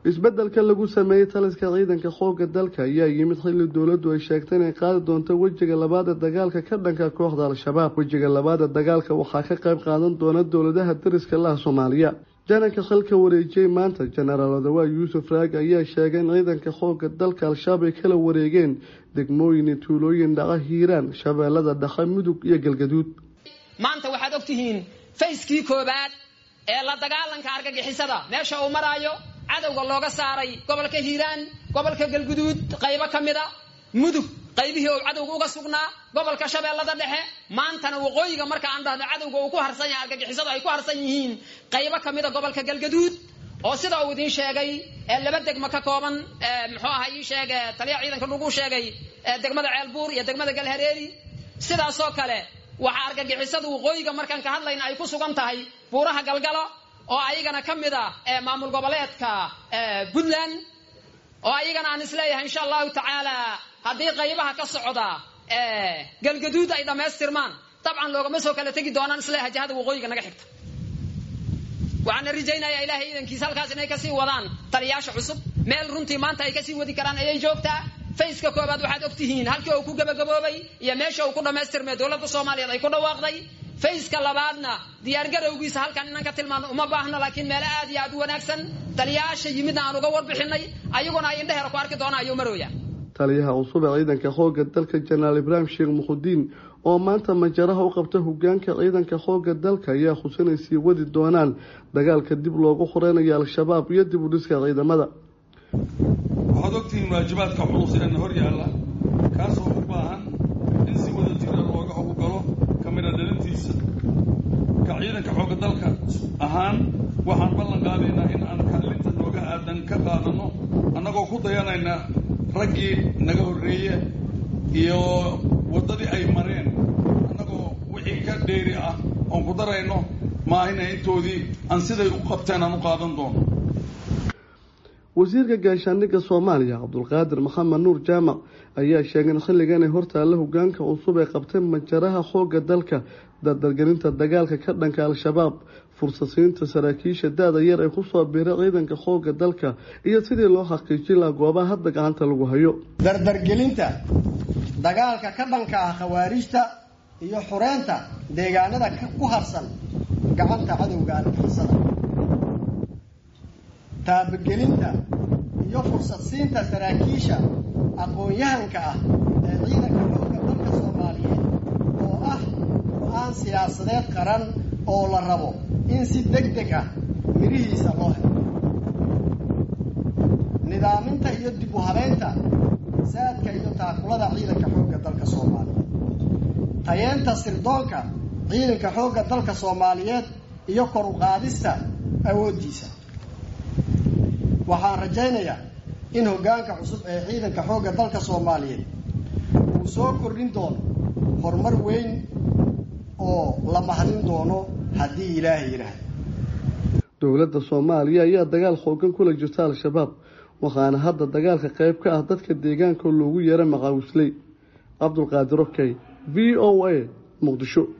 isbeddelka lagu sameeyey taliska ciidanka xoogga dalka ayaa yimid xilli dowladdu ay sheegtay inay qaadi doonto wejiga labaad ee dagaalka ka dhanka kooxda al-shabaab wejiga labaad ee dagaalka waxaa ka qayb qaadan doona dowladaha dariska laha soomaaliya jananka xilka wareejiyey maanta jenaraal odawaa yuusuf raag ayaa sheegay in ciidanka xoogga dalka al-shabaab ay kala wareegeen degmooyin iyo tuulooyin dhaca hiiraan shabeellada dhexe mudug iyo galgaduud maanta waxaad ogtihiin fayskii koobaad ee la dagaalanka argagixisada meesha uu maraayo cadowga looga saaray gobolka hiiraan gobolka galguduud qaybo ka mid a mudug qaybihii uu cadowga uga sugnaa gobolka shabeellada dhexe maantana waqooyiga marka aan dhahdo cadowga uu ku harsan yahay argagixisadu ay ku harsan yihiin qaybo ka mid a gobolka galgaduud oo sida uu idiin sheegay laba degmo ka kooban muxuu aha ii sheeg taliya ciidanka lagu sheegay degmada ceelbuur iyo degmada galhareeri sidaasoo kale waxaa argagixisadu waqooyiga markaan ka hadlayna ay ku sugan tahay buuraha galgalo oo ayagana ka mid a maamul goboleedka puntland oo ayagana aan isleeyahay insha allahu tacaala haddii qaybaha ka socda galgaduud ay dhammaystirmaan dabcan loogama soo kala tegi doonaan isleeyahay jihada waqooyiga naga xigta waxaana rajaynayaa ilaahay iidankiisa halkaas inay kasii wadaan taliyaasha cusub meel runtii maanta ay kasii wadi karaan ayay joogtaa fayska koobaad waxaad ogtihiin halkii uu ku gabagaboobay iyo meesha uu ku dhammaystirmay dowladda soomaaliyeed ay ku dhawaaqday fayska labaadna diyaargarowgiisa halkan inaan ka tilmaano uma baahno laakiin meelo aad iyo aad u wanaagsan taliyaasha yimidna aan uga warbixinay ayaguna ay indheheera ku arki doonaan ayuu marooya taliyaha cusub ee ciidanka xoogga dalka jenaraal ibraahim sheekh muxudiin oo maanta majaraha u qabta hogaanka ciidanka xoogga dalka ayaa xusinay sii wadi doonaan dagaalka dib loogu xoreynayo al-shabaab iyo dib u dhiska ciidamada waxaad ogtihiin waajibaadka culus ee na hor yaalla kaasoo u baahan in si wada jira looga howlgalo kamida dhalintiisa ka ciidanka xoogga dalka ahaan waxaan ballan qaadaynaa in aan kaalinta nooga aadan ka qaadanno annagoo ku dayanayna raggii naga horreeye iyo waddadii ay mareen annagoo wixii ka dheeri ah oon ku darayno maahina intoodii aan siday u qabteen aan u qaadan doono wasiirka gaashaandhigga soomaaliya cabdulqaadir maxamed nuur jaamac ayaa sheegay in xilligan ay hortaalla hogaanka cusub ee qabtay majaraha xoogga dalka dardargelinta dagaalka ka dhanka al-shabaab fursasiinta saraakiisha da-da yar ee kusoo biiray ciidanka xoogga dalka iyo sidii loo xaqiijin laha goobaha hadda gacanta lagu hayo dardargelinta dagaalka ka dhanka ah khawaarijta iyo xureynta deegaanada ku harsan gacanta cadowga argixisada taabagelinta iyo fursad siinta saraakiisha aqoon-yahanka ah ee ciidanka xoogga dalka soomaaliyeed oo ah go-aan siyaasadeed qaran oo la rabo in si deg deg ah mirihiisa loo helo nidaaminta iyo dib u habeynta saadka iyo taakulada ciidanka xoogga dalka soomaaliyeed tayeenta sirdoonka ciidanka xoogga dalka soomaaliyeed iyo kor u qaadista awooddiisa waxaan rajaynayaa in hoggaanka cusub ee ciidanka xoogga dalka soomaaliyeed uu soo kordhin doono horumar weyn oo la mahadin doono haddii ilaahay yidhaahdo dowladda soomaaliya ayaa dagaal xoogan kula jirta al-shabaab waxaana hadda dagaalka qayb ka ah dadka deegaanka loogu yeera maqaawisley cabdulqaadir okey v o a muqdisho